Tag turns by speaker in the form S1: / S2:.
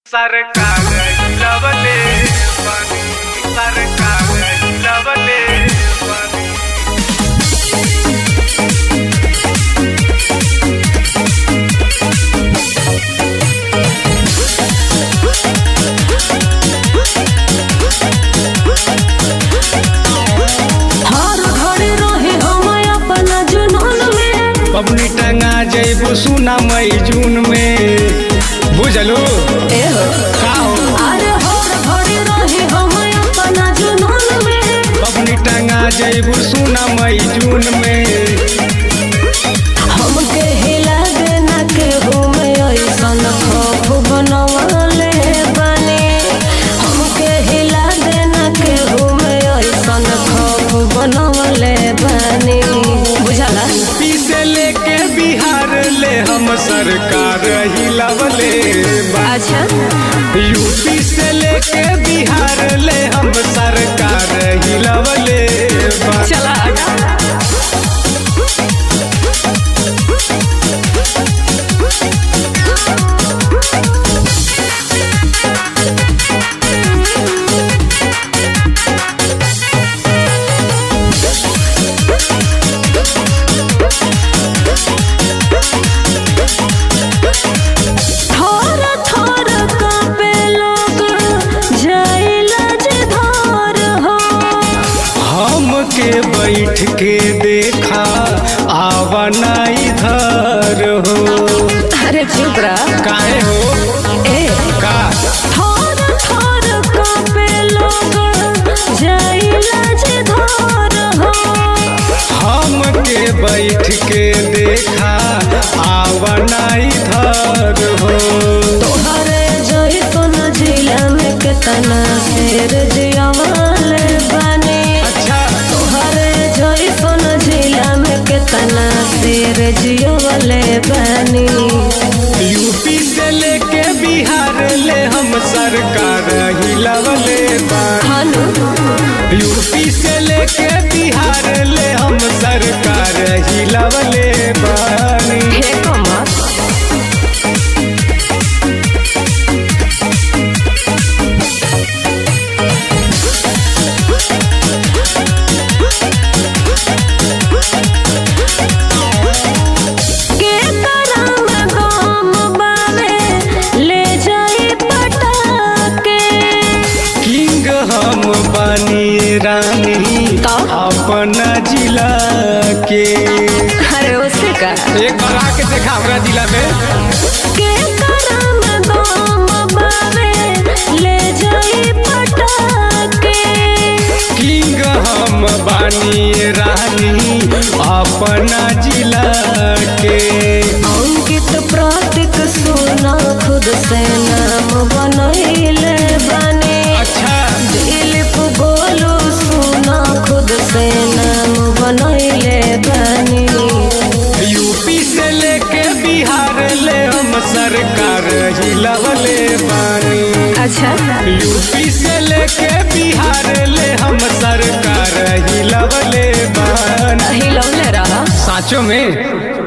S1: सरकार लवले पानी सरकार लवले पानी
S2: हर घड़ी रहे हम अपना जुनून में
S1: पबनी टंगा जैबू सुना मई जून में बुझलू
S2: एहो
S1: का हो
S2: अरे हर घड़ी रहे हम अपना जुनून में
S1: पबनी टंगा जैबू सुना मई जून में
S2: हमके हिला देना के में ऐसन खौफ बनवले बने हमके हिला देना के में ऐसन खौफ बनवले बने बुझला
S1: पीछे लेके बिहार ले हम सरकार हिलवले बा
S2: अच्छा
S1: यूपी से लेके बिहार ले हम सरकार हिलवले बा
S2: चला आगा थोर थोर कांपे लोग जाइला जे धार हो
S1: हमके बैठ के देखा आवना इधर हो
S2: अरे चुप रहा
S1: काहे हो
S2: ए
S1: का
S2: थोर थोर कांपे लोग जाइला जे धार हो
S1: हमके बैठ के देखा आवना इधर हो
S2: तोहरे जोई सोन जिला में कितना शेर जियावाले बने
S1: अच्छा
S2: तोहरे जोई सोन जिला में कितना शेर जियावाले बने
S1: यूपी से लेके बिहार ले हम सरकार हिलवले बा
S2: खानू
S1: यूपी से लेके बिहार ले हम सरकार हिलवले बानी
S2: हे कमर के करम गम बावे ले जाई पटाके
S1: किंग हम बनी रानी
S2: का?
S1: अपना जिला के
S2: अरे उससे का
S1: एक बार आके देखा हमरा जिला में
S2: के करम गम बावे ले जाई पटाके
S1: किंग हम बानी रानी अपना जिला के
S2: अंकित प्रतीक सुना खुद से नाम बनैले बने
S1: अच्छा
S2: दिलीप बोलू सुना खुद से नाम बनैले बने
S1: यूपी से लेके बिहार ले हम सरकार हिलवले बानी
S2: अच्छा
S1: यूपी से लेके बिहार ले हम सरकार हिलवले बानी
S2: हिलौले रहा
S1: साँचों में